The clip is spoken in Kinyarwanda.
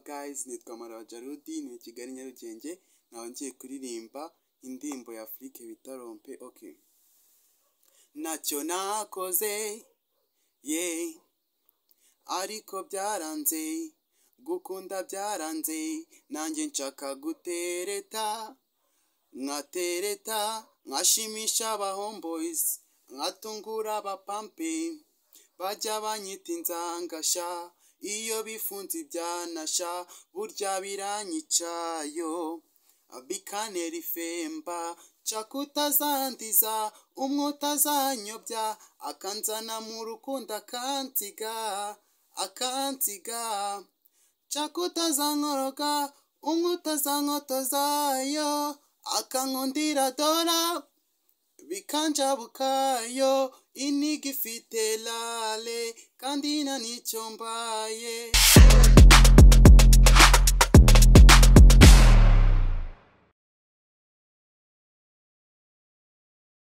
boyz nitwa Marawa Jarudi ni i Kigali Nyarugenge nkaba ngiye kuririmba indirimbo ya Afurike bita rompe oke ntacyo nakoze ye ariko byaranze gukunda byaranze nanjye nshaka gutereta nkatereta nkashimisha abahomboyzi nkatungura abapampe bajya banyita inzangasha iyo bifunze ibyanasha burya biranyica yo bikanera ifemba nshaka utazandiza umwe utazanyobya akanzana mu rukundo akansiga akansiga nshaka utazankoroga umwe utazankotozaayo akankundira dora bikanjabukayo iniga ifite rale kandi nta nicyo mbaye